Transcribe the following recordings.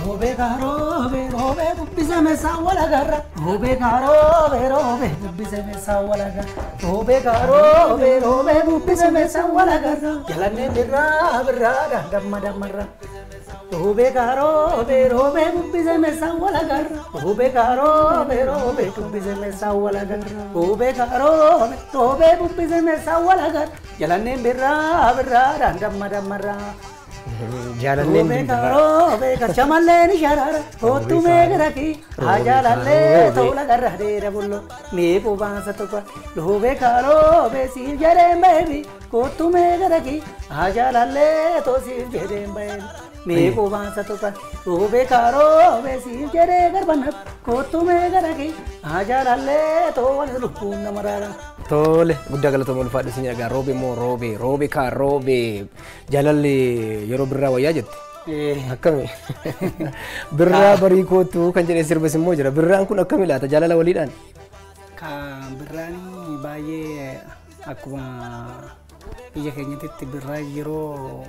roobee kaa roobee roobee bubbise meeshaa wal agarra roobee kaa roobee roobee bubbise meeshaa wal agarra roobee kaa roobee roobee bubbise meeshaa wal agarra jalannee birraa birraadha damma dammarra. Roobee kaa roobee roobee bubbise meeshaa wal agarra roobee kaa roobee roobee bubbise meeshaa wal agarra roobee kaa roobee roobee bubbise meeshaa wal agarra jalanneen birraa birraadha damma dammarra. Jaalanneen Roobee kaa roobee garchamallee ni sharaara hoottu meeqira ki ajaalallee ta'uu lagarra dheera bullo meequu baansa tokko roobee kaa roobee siif jedheen baheebi hoottu meeqira ki ajaalallee ta'uu siif jedheen baheebi. meequu baansa tokko roobee kaa roobee siif jedhee garbanna hoottu meeqira ki ajaalallee ta'uu wal lubbuun nama raara. Tole guddaa galatooma ulfaadhu isin egaa roobee moo roobee roobee kaa roobee jaalalli yeroo birraa wayyaa jette. Akkami birraa barii kootu kan jedhee sirbas immoo jira birraan kun akkami laata jaalala waliidhaan. Kan birraan baay'ee akkuma biyya keenyatti birraa yeroo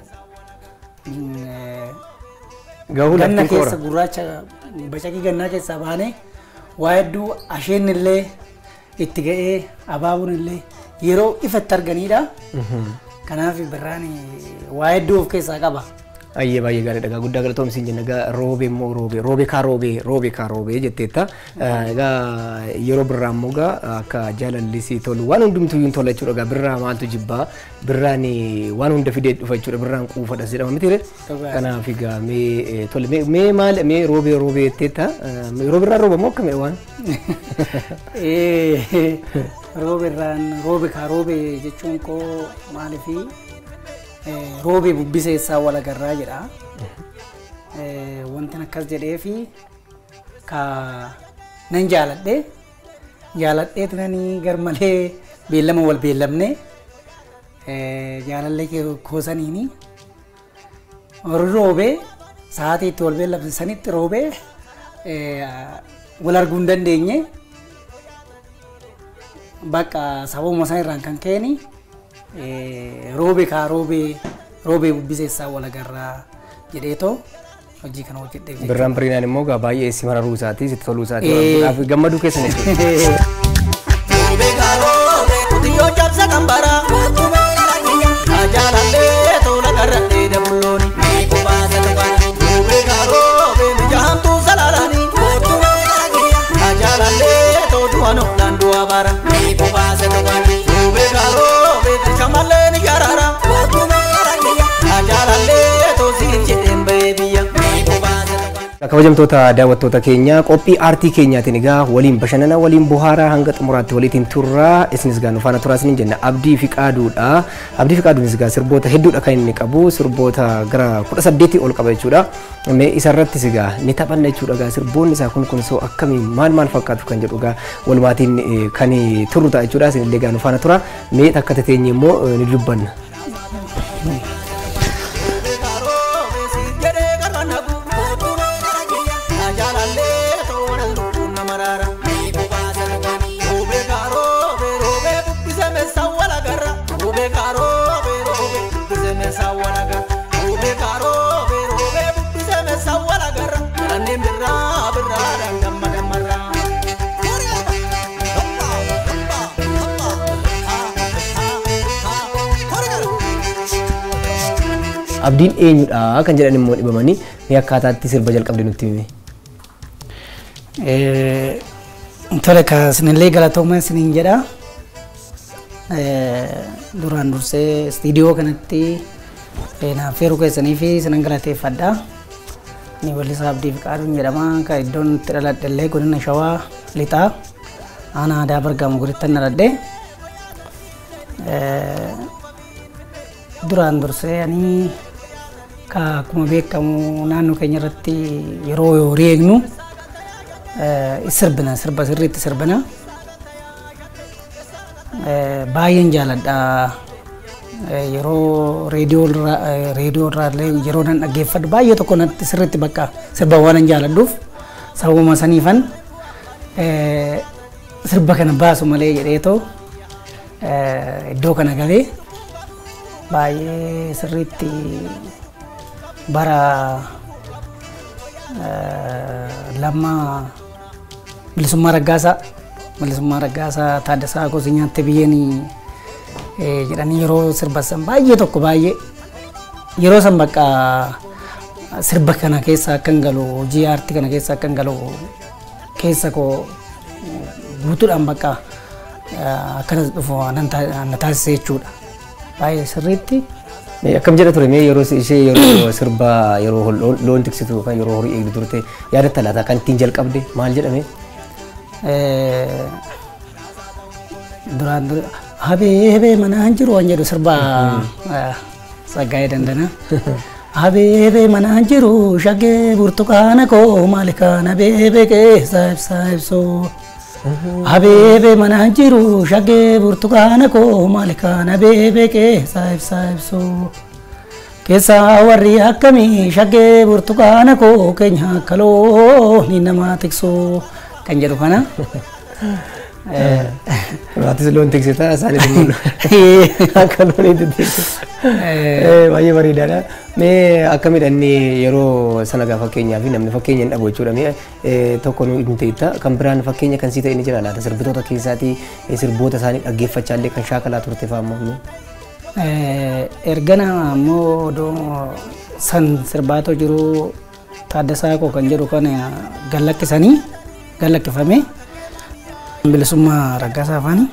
Gahuu ganna laftiin keessa koora. gurraacha bacaqii gannaa keessaa baanee waa hedduu asheen illee itti ga'ee abaabuun illee yeroo ifatti arganidha. Kanaaf birraan waa hedduu of keessaa qaba. Ayyee baay'ee gaariidha egaa guddaa galatoom isin jenna egaa roobee immoo roobee roobee kaa roobee roobee kaa roobee jetteetta egaa yeroo birraa immoo egaa akka jaalallisii tolu waan hundumtuu hin tola jechuudha egaa birraa maaltu jibbaa birraan waan hunda fidee dhufa jechuudha birraan quufadha jedhama miti Dhugaadha. kanaaf egaa mee tole mee- mee maal mee roobee roobee jetteetta yeroo birraa rooba moo akkamidha waan Roobirraan roobe kaa roobe jechuun koo maalifi roobee bubbiseessaa wal agarraa jedha. Eh, Wanti akkas jedhee fi ka nan jaaladhe jaaladheet nani gar malee beellama wal beellamne eh, jaalallee kee koosaniini warri roobee sa'aatii itti wal beellamne sanitti roobee eh, wal arguu hin dandeenye bakka sababuma san irraan kan keeni roobee kaa roobee roobee bubbiseessaa wal agarraa jedheetoo hojii kana hojjedheef jechuudha. birraan biriinaan immoo egaa baay'ee si mararuu isaatii sitti toluu isaatii Eh. waan godhaaf gammaduu keessan jechuudha. Roobee gaaroobe qotiyyoo cabsa kan bara. Ajaalallee tola garradhee dabullooni. Meeqoo baasa dabara. Roobee gaaroobe mijahamtuu salaalani. Ajaalallee tootu anoodhaan du'a bara. Meeqoo baasa dabara. Roobee gaaroobe shamallee ni jaraara. Ajaalallee toosiin jedheen bahee biyya. Meeqoo baasa dabara. kabajamtoota daawwattoota keenya qophii aartii keenyaatiin egaa waliin bashannana waliin bohaaraa hanga xumuraatti waliitiin turraa isinis egaa nu faana turaa isiniin jenna abdii fi qaaduudha abdii fi qaaduunis egaa sirboota hedduudha kan inni qabu sirboota gara kudha saddeetii ol qaba jechuudha mee isarrattis egaa ni taphanna jechuudha egaa sirboonni isaa kun kun soo akkamii maal maal fakkaatu kan jedhu egaa walumaatiin eh, kan turru ta'a jechuudha isinillee egaa nu faana tura mee takka tateenye immoo eh, ni dubbanna. abdiin eenyudha kan jedhan immoo dhibamanii mee akkaataatti sirba jalqabde nutti himi. Eh, Tole ka sinillee galatooma isiniin jedha. Eh, Duraan dursee istiidiyoo kanatti eh, naaf feeruu keessanii fi sinan galateeffadha. Ni wallisaa Abdii Fiqaaduun jedhama. Kan iddoon itti dhaladhe illee godina Shawaa Lixaa. Aanaa aadaa Bargaama godittan dhaladhe. Eh, Duraan dursee ani ka akkuma beekamu naannoo keenya irratti yeroo horii eegnu eh, sirbina sirba sirriitti sirbina Eh, baay'een jaaladha Eh, yeroo reediyoo irraa eh, reediyoo irraa illee yeroo nan dhaggeeffadhu baay'ee tokko natti sirriitti bakka sirba waan hin jaaladhuuf sababuma saniifan eh, sirba kana baasu malee jedheetoo eh, iddoo kana galee baay'ee sirriitti bara eh, lamma bilisummaa raggaasaa bilisummaa raggaasaa taaddasaa gosa nyaatte biyyeen jedhanii yeroo sirbasan baay'ee tokko baay'ee yeroo san bakka sirba kana keessa akkan galu hojii aartii kana keessa akkan galu keessa koo guutuudhaan bakka eh, akkanas dhufu nan taa- na taasise jechuudha baay'ee sirriitti Mee Akkam jedha ture mee yeroo ishee yeroo sirba yeroo hol- loon- loon tiksitu yookaan yeroo horii eegdu turte yaadatta laata kan ittiin jalqabde maal jedhame? Eh, duraan dura habee habee manaan jiru waan jedhu sirba eh, saggaa'ee dandana habee habee manaan jiru shaggee burtukaana koo maali kaan habee habee keessa ibsaa ibsuu habee habee manaan jiru shaggee burtukaana koo maali kaan habee habee keessa ibsaa ibsuu keessa warri akkamii shaggee burtukaana koo keenya kaloo ni nama tiksuu kan jedhu kana. Eh, Raatis loon tiksita isaanis immoo akka looniitti tiksu. eh, Baay'ee bareedaadha. Mee akkamiidha inni yeroo sana gaa fakkeenyaa fi namni fakkeenya hin dhabu jechuudha. Mee eh, tokko nu hin ta'ita kan biraan fakkeenya kan sii ta'e ni jira laata sirbitoota keessaatii eh, sirboota isaanii dhaggeeffachaa illee kan shaakalaa turte fa'aa immoo. eh, ergana ammoo odoo san sirbaatoo jiru taaddasaa koo kan jedhu kana gallakkisanii gallakkifame bilisummaa raggaasaa afaanii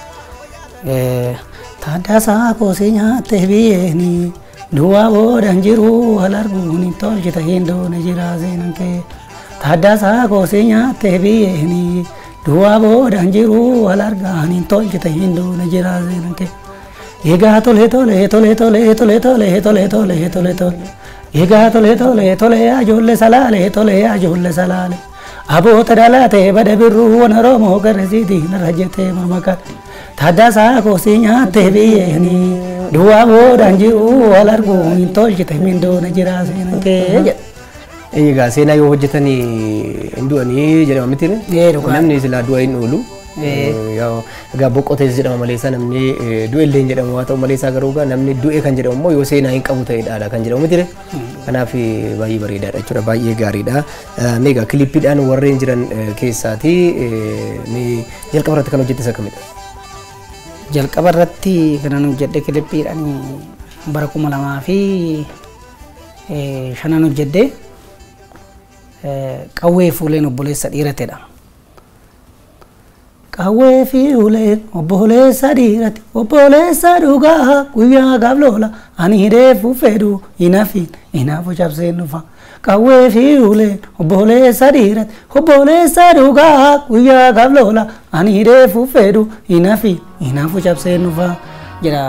Eh, taaddasaa koo si nyaatte biyyeeni duwwaa boodan jiru wal arguun hin tolchita hin doone jira seenan kee taaddasaa koo si nyaatte biyyeeni duwwaa boodan jiru wal argaan hin tolchita hin doone jira seenan kee egaa tole tole tole tole tole tole tole tole tole tole egaa tole tole tole ajoollee salaale tole ajoollee salaale aboota dhalaate bada birruu wan oromoo garasiitii narra jettee mormakan taaddasaa koosii nyaatte biyyeeni duwwaa boodaan jiru wal arguu hin tolchite mindoona jira seenan kee jedha. Egaa seenaa yoo hojjetan hin du'anii jedhama miti Ee, dhugaa. namni silaa du'a hin oolu. Yaa, Egaa boqqotees jedhama maleessa namni eh, du'e illee hin jedhamu haa ta'u maleessaa garuu egaa namni du'e kan jedhamu immoo yoo seenaa hin qabu ta'edha kan jedhamu miti kanaaf eh, baay'ee bareedaadha jechuudha baay'ee gaariidha. Eh, Mee egaa kilippiidhaan warreen jiran eh, keessaati eh, mee jalqaba irratti kan hojjettes akkamidha? jalqaba irratti kanan hojjedhe kilippiidhaan bara kuma lamaa fi eh, shanan hojjedhe eh, qawwee fuuleen obboleessa dhiiratedha. Qawwee fi uleen obboleessa dhiirati obboleessa dhugaa guyyaa gaaf loola ani hidheefu fedhu hinafiin hinaafu cabseen dhufa. Qawwee fi uleen obboleessa dhiirati obboleessa dhugaa guyyaa gaaf loola ani hidheefu fedhu hinafiin hinaafu cabseen dhufa jedha.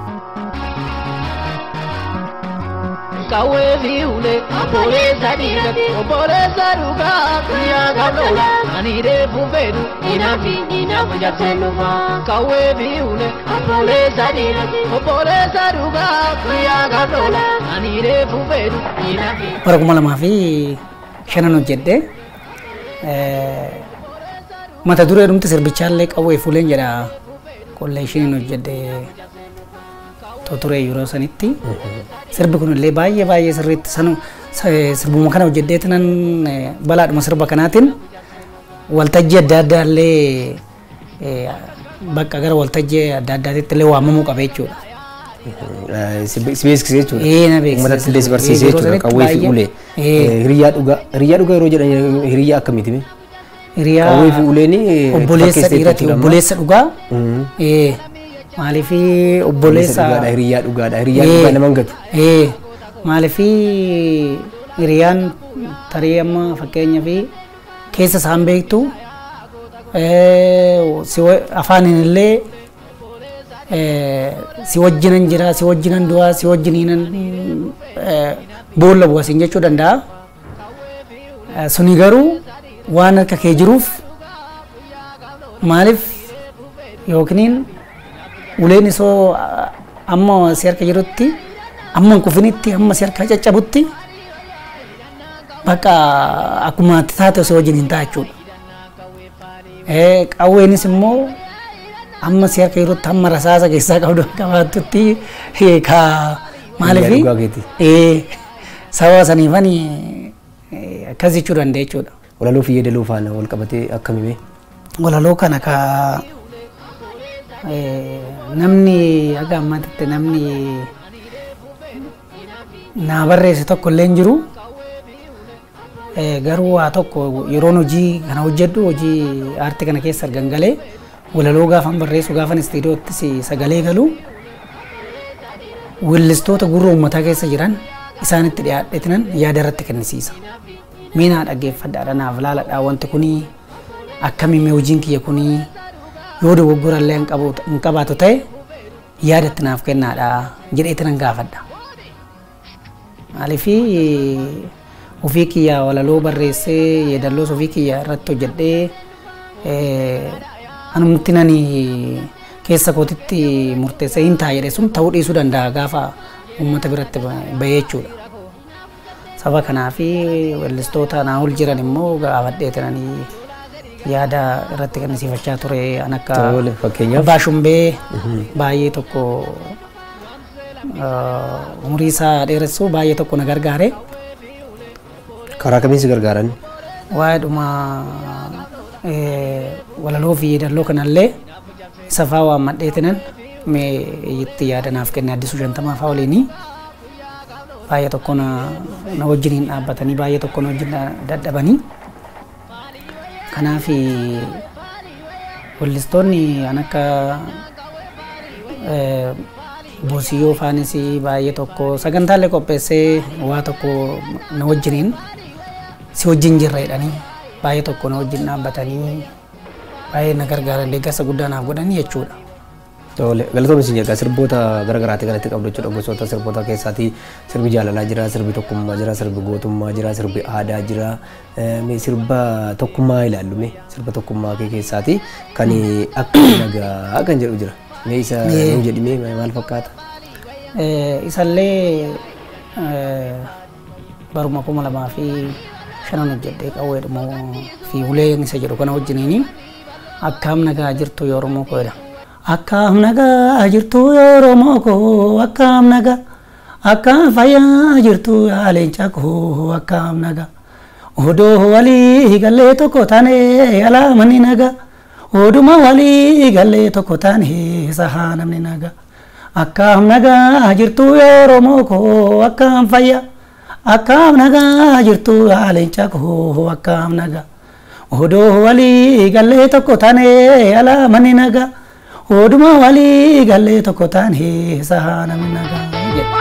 Kawwee fi ulee obboleessa dhiirati obboleessa dhugaa guyyaa gaaflola ani reefu fedhu hinaafi hinaafu jabseen dhufa. Kawwee fi ulee obboleessa dhiirati obboleessa dhugaa guyyaa gaaflola ani reefu fedhu hinaafi. bara kuma lamaa fi shanan hojjedhe Eh, mata duree dhumti sirbichaa qawwee fuuleen jedha kolleeshiniin hojjedhe to ture yeroo sanitti sirbi kun illee baay'ee baay'ee sirriitti sanu sa- sirbuma kana hojjedheeti nan eh, balaadhuma sirba kanaatiin waltajjii adda addaa illee eh, bakka gara waltajjii adda addaatitti illee waamamuu qaba jechuudha. Eh, Si si beeksise jechuudha. Ee, na beeksise. Uummatatti illee si barsiise Ee, yeroo jechuudha sanatti qawwee fi baay'ee. ulee. Ee. Eh, Hiriyyaa dhugaa hiriyyaa dhugaa yeroo jedhan hiriyyaa akkamiiti? mee? Hiriyaa Qawwee fi uleen obboleessa fakkeessee dhiirati jechuudha amma. obboleessa dhugaa Mhm. ee maaliifi Obboleessa obboleessa dhugaadha hiriyyaa dhugaadha hiriyyaa Ee. dhugaa nama hin gatu. ee maaliifi hiriyaan tarii amma fakkeenya fi keessa isaan beektu ee, si wa- afaaniin illee ee, si wajjinan jira si wajjinan du'aa si wajjiniinan ee, boolla bu'asin jechuu danda'a. Eh, suni garuu waan harka kee jiruuf maaliif yookiin uleen isoo ah, amma si harka jirutti amma hin kufinitti amma si harka caccabutti bakka akkuma ati taate osoo wajjin hin ta'a jechuudha. Eh, Qawweenis immoo amma si harka jirutti amma rasaasa keessaa qabdu qabaattutti eh, ka maaliif Hiriyyaa dhugaa keeti. Eh, sababa saniifani Eh, akkas jechuu danda'a jechuudha. Walaloo fi yeedaloo faana wal qabatee akkamime? walaloo kana ka eh, namni aga ammatitti namni naa barreesse tokko illee hin jiru Eh, garuu waa tokko yeroon hojii kana hojjedhu hojii aartii kana keessa argan galee walaloo gaafan barreessu gaafan istiidiyoottis sagalee galu weellistoota gurra uummataa keessa jiran isaanitti dhiyaadheetinan yaada irratti kennisiisa. Miinaa dhaggeeffadhaadha naaf laaladha wanti kunii akkamiin hojiin kiyya kunii yoo dogoggorallee hin qabu- hin qabaatu ta'e yaada itti naaf kennaadha jedheetinan gaafadha. Maaliifi ofii kiyya walaloo barreessee yeedalloos ofii kiyya irratti hojjedhee eh, anumti nani keessa kootitti murteessee hin ta'a jedhe sun ta'uu dhiisuu danda'a gaafa uummata biratti bahee jechuudha. Saba kanaafi weellistoota naa ol jiran immoo gaafadheetinanii yaada irratti kennisiifachaa ture an akka Tole, fakkeenyaaf? Abbaa Shumbee baay'ee tokko ah, umurii isaa dheeressuu baay'ee tokko na gargaare. Karaa kamiin si gargaaran? waa'eedhuma walaloo fi yeedalloo kanallee isa faa waan madheetinan mee itti yaadanaaf kenne addisuu shantamaa faa waliinii baay'ee tokko na na wajjiniin dhaabbatanii baay'ee tokko na wajjin dadhabanii kanaaf weellistoonni an akka eh, Boosiyyoo faanis baay'ee tokko sagantaalee qopheessee waa tokko na wajjiniin si wajjin jirra jedhanii baay'ee tokko na wajjin dhaabbatanii baay'ee na gargaaran deeggarsa guddaa naaf godhanii jechuudha. Tole, galatoomni isin jedha sirboota garaagaraati kanatti qabdu jechuudha gosoota sirboota keessaati sirbi jaalalaa jira sirbi tokkummaa jira sirbi gootummaa jira sirbi aadaa jira Eh, mee sirba tokkummaa ilaallu mee sirba tokkummaa kee keessaati kan akka nagaa kan jedhu jira mee isa nuu jedhi mee maal fakkaata? Eh, Isallee eh, baruma kuma lamaa fi shanan hojjedhee qawweedhuma fi uleen isa jedhu kana wajjiniini akkaam nagaa jirtu yoo Oromoo koo jedha. Akkaam nagaa jirtu yoo Oromoo koo akkaam nagaa akkaam fayyaa jirtu yaa leenca koo akkaam nagaa. Odoo walii gallee tokko taane alaa manni nagaa. Oduma walii gallee tokko taane sahaa namni nagaa. Akkaam nagaa jirtu yoo Oromoo koo akkaam fayyaa. Akkaam nagaa jirtu yaa leenca koo akkaam nagaa. Odoo walii gallee tokko taane alaa manni nagaa. Oduma walii gallee tokko taane sahaa namni nagaa. jedha.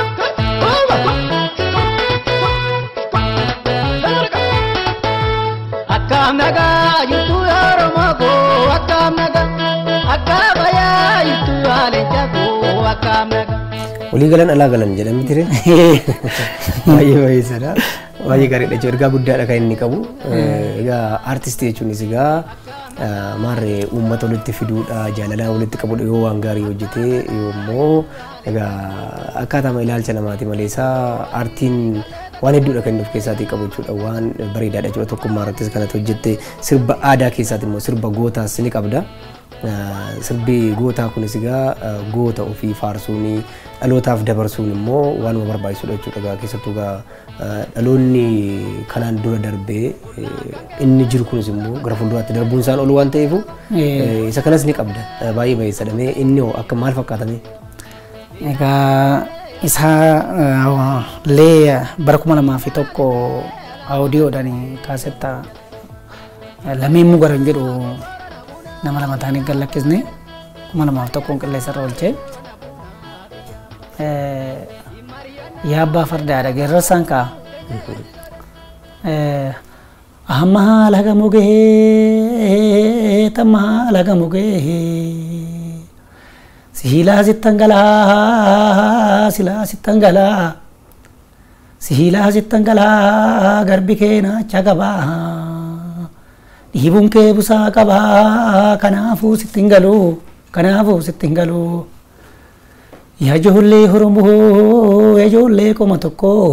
Akkam nagaa jirtu yaa Oromoo koo akkam nagaa akkam fayyaa jirtu yaa leenca koo akkam nagaa. Walii galan alaa galan jedhame ture. Baay'ee baay'eedha. Baay'ee gaariidha jechuudha. Ergaa guddaadha kan inni qabu. Egaa aartistii jechuunis egaa eh, maarree uummata walitti fiduudha jaalalaa walitti qabuudha yoo waan gaarii hojjete yoommoo egaa akkaataama ilaalcha namaati malee isaa aartiin waan hedduudha kan inni of keessaatii qabu jechuudha waan bareedaadha jechuudha tokkummaa irrattis kanatti hojjette sirba aadaa keessaati immoo sirba gootaas ni qabda. Uh, sirbi gootaa kunis egaa uh, goota ofii faarsuun dhalootaaf dabarsuun immoo waanuma barbaachisudha jechuudha egaa keessattuu egaa uh, dhaloonni kanaan dura darbee eh, inni jiru kunis immoo gara fuulduraatti darbuun isaan ol waan ta'eef Eh. isa kanas ni qabda Uh, baay'ee baay'eessadha mee inni hoo akka maal fakkaatame Egaa isaa lee bara kuma lamaa fi tokko aawudiyoodhaan kaasetta lameen mugaran jedhu nama lama ta'anii gad lakkisne kuma lamaaf tokkoon qilleessa irra oolchee yaa abbaa fardaadha geerrarsaan kaa amma laga mugee tamma laga mugee Sihilaa sittan galaa silaa sittan galaa sihilaa sittan galaa garbi kee naacha qabaa dhiibuun kee busaa qabaa kanaafuu sittin galuu kanaafuu sittin galuu yaa ijoollee Oromoo yaa ijoollee qoma tokkoo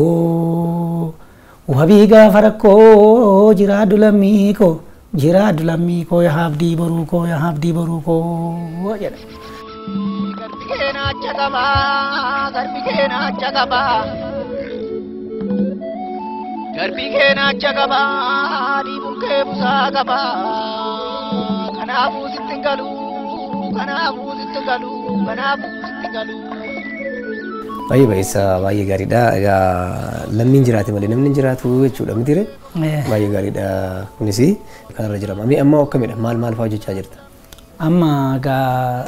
wabii gaafa rakkoo jiraadhu lammii koo jiraadhu lammii koo yaa abdii boruu koo yaa abdii boruu koo jedha. Garbi kee naacha qabaa garbi kee naacha qabaa. garbii kee naacha qaba dhiibuun kee busaa qaba kanaafuu sitti hin galu kanaafuu sitti hin galu kanaafuu sitti hin galu. Baay'ee baay'isa baay'ee gaariidha. Egaa lammiin jiraate malee namni hin jiraatu jechuudha miti ree? Eh, Baay'ee gaariidha kunis kanarra jira. Amma amma akkamidha maal maal fa'aa hojjechaa jirta? amma egaa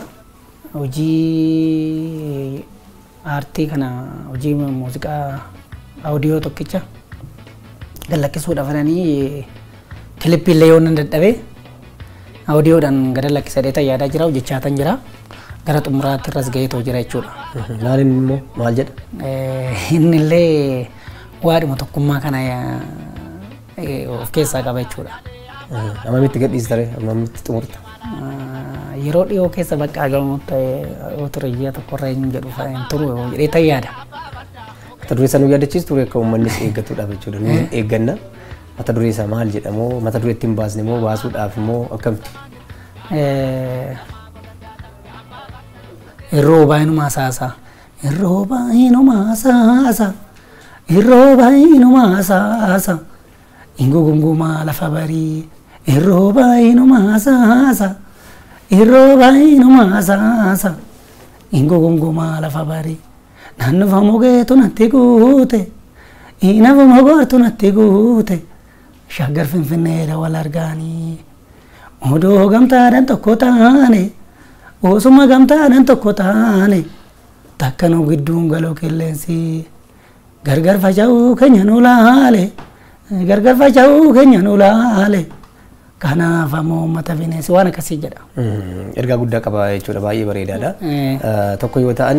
hojii aartii kana hojii muuziqaa audiyoo tokkicha gallakkisuudhaaf jedhanii kilippii illee yoo nan dadhabe audiyoodhaan gada lakkisadee yaadaa jira hojjechaa tan jira gara xumuraatti irras gaheetoo jira jechuudha. Maaliin immoo maal jedha? Eh, inni illee waadhuma tokkummaa kana eh, of keessaa qaba jechuudha. Ammamitti gadhiista ree? Ammamitti xumurta? Ah, yeroo dhiyoo keessa bakka agamu ta'e yoo ture ji'a tokkorra hin jedhu fa'a hin turu jedhee tan yaada. Mata duree isaa nu yaadachiisu ture akka uummannis eeggatuudhaaf jechuudha. Nu eegganna. Mata duree isaa maal jedhamoo mata duree ittiin baasne moo baasuudhaaf immoo akkamitti? Eh, Irroo baay'inuma hasaasa. Irroo baay'inuma hasaasa. Irroo baay'inuma hasaasa. Ingugungumaa lafa barii. Irroo baay'inuma hasaasa. Irroo baay'inuma hasaasa. Ingugungumaa lafa barii. Naannofa mogeetu natti guute. Inafa mogoortu natti guute. Shaggar finfinneedha wal argaanii. Odoo gamtaadhaan tokko taane. Osuma gamtaadhaan tokko taane. Takka nu gidduun galoo qilleensi. Gargar faca'uu keenya nu laale. Gargar faca'uu keenya nu laale. Kanaaf ammoo uummata bineensi waan akkasii jedha. Ergaa guddaa qaba jechuudha baay'ee bareedaadha. Eh. Eh, Tokko yoo ta'an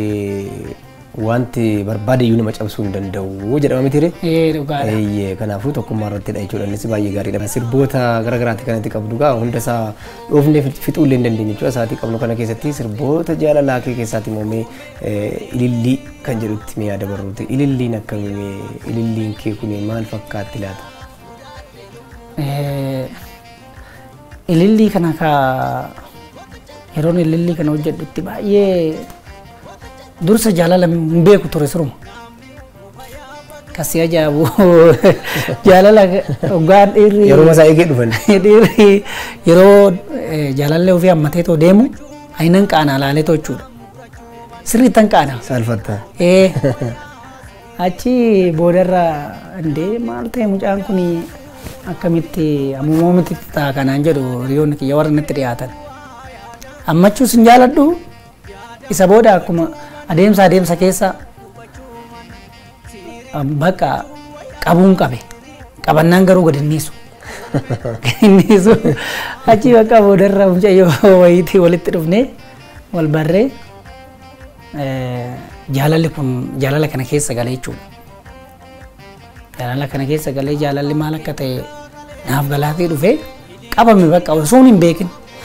wanti barbaade iyyuu nama cabsuu hin danda'u jedhama miti ree? Ee dhugaadha. Eeyyee kanaafuu tokkummaa irrattidha jechuudha innis baay'ee gaariidha. Sirboota garaagaraatti kan itti qabdu gaa hunda isaa dhoofnee fixuu illee hin dandeenye jechuudha. Isaatii qabnu kana keessatti sirboota jaalalaa kee keessaatti moomee ilillii kan jedhutti mee yaada barruuti. Ililliin akkamii ililliin kee kun maal fakkaatti laata? Eh, Ilillii kana ka yeroon ilillii kana hojjedhutti baay'ee dursa jaalala hin beeku ture siruma. Kasi ajaa'ibu jaalala dhugaan dhiirri Yeroo masaa eegee dhufan. dhiirri yeroo eh, jaalallee ofii hammatee too deemu ayinan qaanaa laalee too jechuudha. Sirriittan qaanaa. Saalfatta. Eh, achi boodarra indee maal ta'e mucaan kun akkamitti ammumoomitti ta'a kanaan jedhu hiriyoonni kiyya warra natti dhiyaatan. Ammachuus hin jaaladhu isa booda akkuma adeemsa adeemsa keessa am- bakka qabuun qabe qabannaan garuu gad inniisu. Inniisu achi bakka boodarra mucayyoo wayiitii walitti dhufnee wal barree Eh, jaalalli kun jaalala kana keessa galee jechuudha. Jaalala kana keessa galee jaalalli maal akka ta'e naaf galaatee dhufee qabame bakka osoo hin beekin.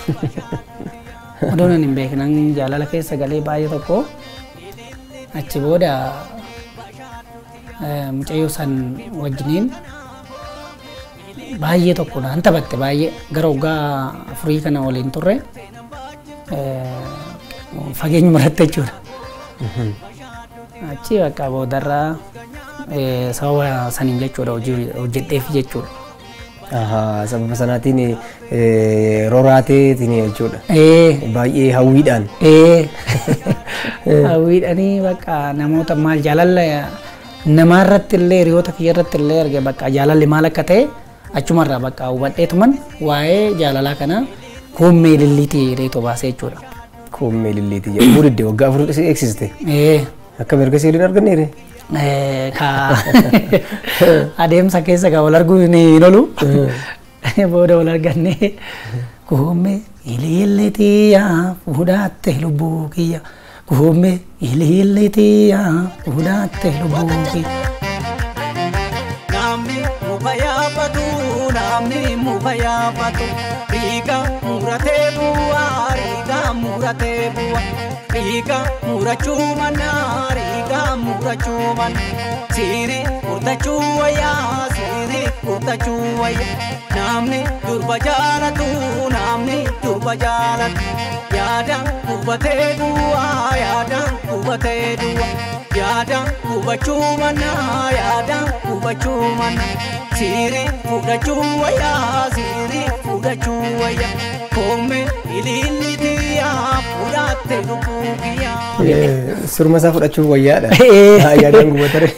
Odoo hin beekin an jaalala keessa galee baay'ee tokko achi booda eh, mucayyoo san wajjiniin baay'ee tokko naan taphatte baay'ee gara waggaa afurii kana waliin turre eh, fageenya muratte jechuudha. Achi bakka boodarraa eh, sababa saniin jechuudha hojii hojjedheef jechuudha. Ahaa, sababa sanaatiin eh, roraateetiin jechuudha. Eh, Baay'ee hawwiidhaan. eh, hawwiidhanii bakka namoota maal jaalala namaa irratti illee hiriyoota kiyya irratti illee arge bakka jaalalli maal akka ta'e achumarraa bakka hubadheetuman waa'ee jaalalaa kana koommee lilliitii reetoo baasee jechuudha. Koommee lilleetii jedhu. Budiddee waggaa afur si eegsiste. Eh, Akkam erga siiliin arganneere. Eh, ka adeemsa keessa ka wal arguun hin oolu booda wal arganne kuume ililleetiya fuudhaatte lubbuu kiyya kuume ililleetiya fuudhaatte lubbuu kiyya. namni muka yaafatu namni muka yaafatu riiga muratee bu'aa riiga muratee bu'a riiga murachuu manna riiga murachuu manna siiri kurtachuu wayyaa siiri kurtachuu wayyaa namni durba jaalatu namni durba jaalatu yaadaan hubatee duwwaa yaadaan hubatee duwwaa yaadaan hubachuu mannaa yaadaan hubachuu mannaa siirii fudhachuu wayyaa siirii fudhachuu wayyaa koomee ililli tiyyaa fudhatte lubbuu kiyyaa. Surma isaa fudhachuuf wayyaadha. Eh. Yaadaan gubatare.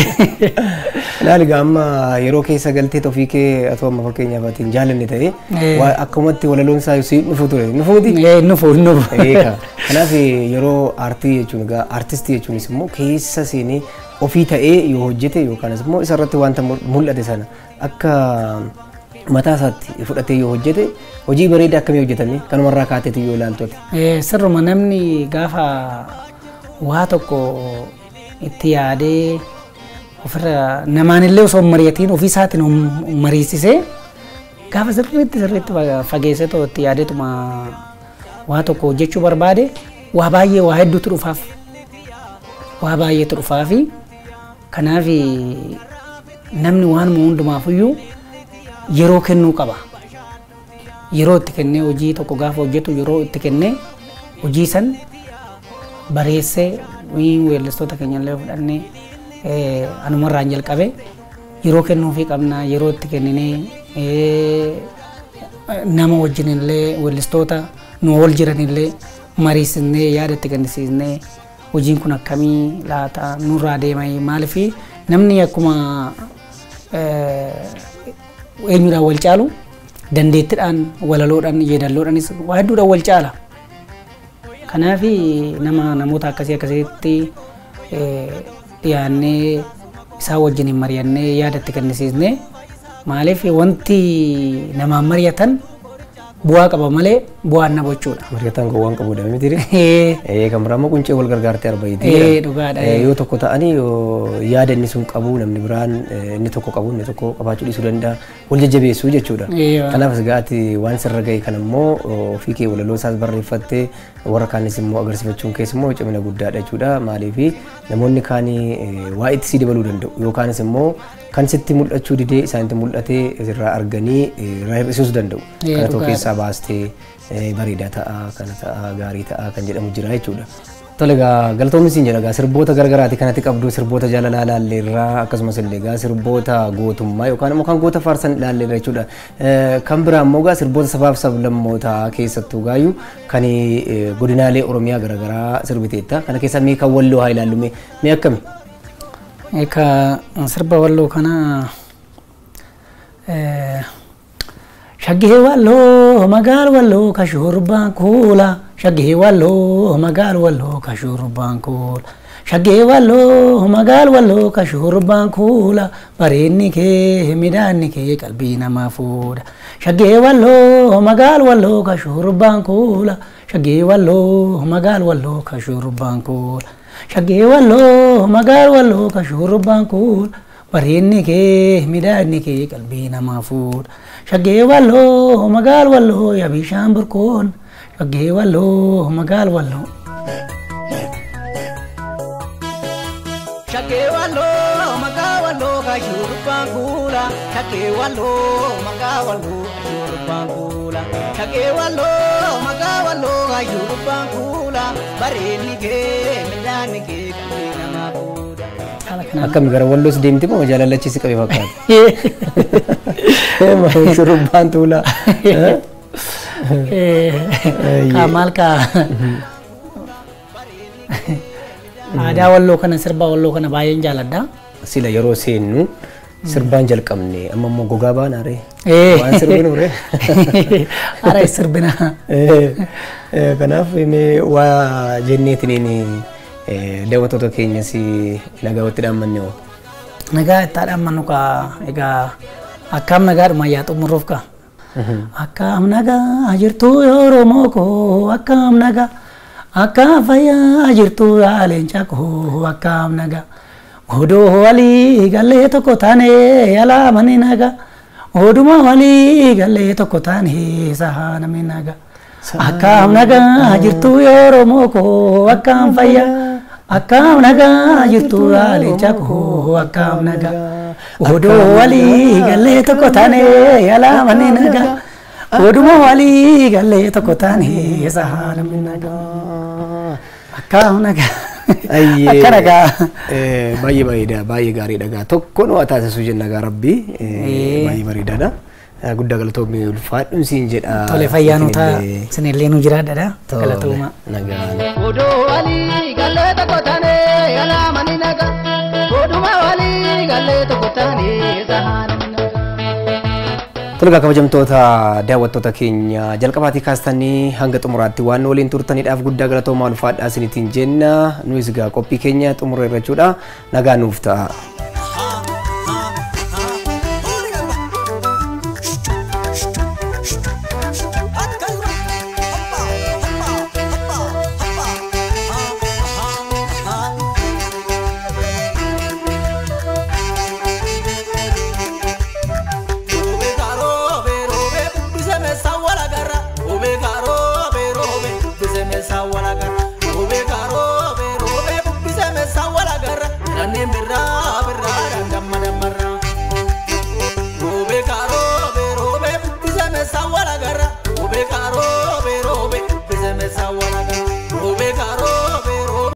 Ilaali egaa amma yeroo keessa galtee ofii kee atoo amma fakkeenyaaf atiin jaalanne ta'e Eh. waa akkumatti walaloon isaa si dhufu ture nufuuti. Eh, nufu nufu. Eeka. Kanaaf yeroo aartii jechuun egaa aartistii jechuunis immoo keessa seenee ofii ta'ee yoo hojjete yookaanis immoo isarratti wanta mul- mul'ate sana akka mataa isaatti fudhatee yoo hojjete hojii bareedaa akkamii hojjetame kanumarraa kaateetu yoo ilaaltu ati. Eh, Sirruma namni gaafa waa tokko itti yaadee ofirra namaanillee osoo hin mari'atiin ofii isaatiin of mariisisee gaafa sirriitti sirriitti fa- fageessee too itti yaadeetuma waa tokko hojjechuu barbaade waa baay'ee waa hedduutu dhufaaf. Waa baay'eetu dhufaafi kanaaf namni waanuma hundumaafiyyuu yeroo kennuu qaba. yeroo itti kennee hojii tokko gaafa hojjetu yeroo itti kennee hojii san bareessee wii weellistoota keenyallee fudhannee eh, anumarraan jalqabe yeroo kennuufii qabna yeroo itti kenninee eh, nama wajjinillee weellistoota nu wal jiranillee mariisisnee yaada itti kennisiisnee hojiin kun akkamii laata nurraa deemee maaliifi namni akkuma eh, eenyudhaan wal caalu dandeettiidhaan walaloodhaan yeedalloodhaanis waa hedduudhaan wal caala. Kanaaf nama namoota akkasii akkasitti eh, dhiyaannee isaan wajjin mari'annee yaada itti kennisiisnee maaliif wanti namaan mari'atan bu'aa qaba malee bu'aan na bochuudha. Mari'ataan gowwaan qabuudha miti Eh, Eh, kan biraa immoo quncee wal gargaartee arbaiti. Eh, dhugaadha, eh. Yoo tokko ta'anii yoo yaada inni sun qabu namni biraan eh, inni tokko qabu inni tokko qabaachuu dhiisuu danda'a wal jajjabeessuu jechuudha. Eh, waa. Kanaaf egaa ati waan sirra ga'e kan immoo ofii kee walaloo isaas barreeffattee warra kaanis immoo agarsiifachuun keessa immoo cimina guddaadha jechuudha. Maaliif namoonni kaanii eh, waa itti si dabaluu danda'u yookaanis immoo kan sitti mul'achuu didee isaanitti mul'atee irraa arganii eh, irraa hir'isuus danda'u. Eh, Kana tokko dhugaadha. keessaa baastee eh, bareedaa ta'a kana ta'a gaarii ta'a kan jedhamu jira jechuudha. Tole egaa galatoomni siin jedha egaa sirboota garagaraati kanatti qabdu sirboota jaalalaa ilaalleerraa akkasumas illee egaa sirboota gootummaa yookaan immoo kan goota faarsan ilaalleerra jechuudha. Eh, Kan biraa immoo egaa sirboota sabaaf sablammootaa keessattuu gaayyuu kan eh, godinaalee Oromiyaa garagaraa sirbiteetta. Kana keessaa mee kan walloo haa ilaallu mee mee akkami? Eka sirba walloo kana eh, shaggee walloo magaal walloo ka shurbaan kuula shaggee walloo magaal walloo ka shurbaan kuula shaggee walloo magaal walloo ka shurbaan kuula bareedni kee midhaanni kee qalbii namaa fuudha shaggee walloo magaal walloo ka shurbaan kuula shaggee walloo magaal walloo ka shurbaan kuula shaggee walloo magaal walloo ka shurbaan kuula bareedni kee midhaanni kee qalbii namaa fuudha shaggee walloo magaal walloo yaa bishaan burkoon shaggee walloo magaal walloo. Shakkee walloo maqaa walloo ka shurubbaan kuula. Shakkee walloo maqaa walloo ka shurubbaan kuula. Shakkee walloo maqaa walloo ka shurubbaan kuula. Bareedni kee midhaanni kee qalbii namaa fuudha. Haala kanaan. Akkami gara walloos deemti moo jaalalachiisi qabe fakkaata? Shurubbaan tuulaa. Kaa maal kaa aadaa walloo kana sirba walloo kana baay'een jaaladha. Sila yeroo seennu sirbaan jalqabne amma immoo gogaa baanaa ree. Eh. Waan sirbinu ree. Ara sirbina. Eh, eh, Kanaaf mee waa jenneetiniin daawwattoota keenyas nagaa watti dhaammanne hoo. Nagaa itti haadhammannu kaa egaa akkaam nagaadhuma yaa xumuruuf kaa. Akkaam nagaa jirtu Oromoo koo akkaam nagaa akkaam fayyaa jirtu yaa leenca koo akkaam nagaa. Odoo walii gallee tokko taane alaamani nagaa. Oduma walii gallee tokko taane sahanami nagaa. Akkaam nagaa jirtu Oromoo koo akkaam fayyaa. Akkaam nagaa jirtu yaa leenca koo akkaam nagaa. Odoo walii gallee tokko taane alaamani nagaa. Oduma walii gallee tokko taane isa haala nagaa. Akka nagaa. Ayyee. Akka nagaa. Eh, Baay'ee bareeda baay'ee gaariidha gaa tokko nu taasisuu jenna gaa rabbi Eh, Eh. baay'ee bareedaadha. Eh, Guddaa galatoomii ulfaadhuun siin jedha. Tole fayyaanota Isinillee- isinillee nu jiraadha. Tole, Galatooma. Nagaan. Odoo walii gallee tokko taane alaamani naga. Oduma walii gallee tokko taane sahaanani naga. Tole gaa kabajamtoota daawwattoota keenya jalqabaatii kaastanii hanga xumuraatti waan waliin turtaniidhaaf guddaa galatoomaa ulfaadhaa isinitiin jenna. Nuyis gaa qophii keenya xumura irrachuudha. Nagaa nuuf ta'a. Birraa birraa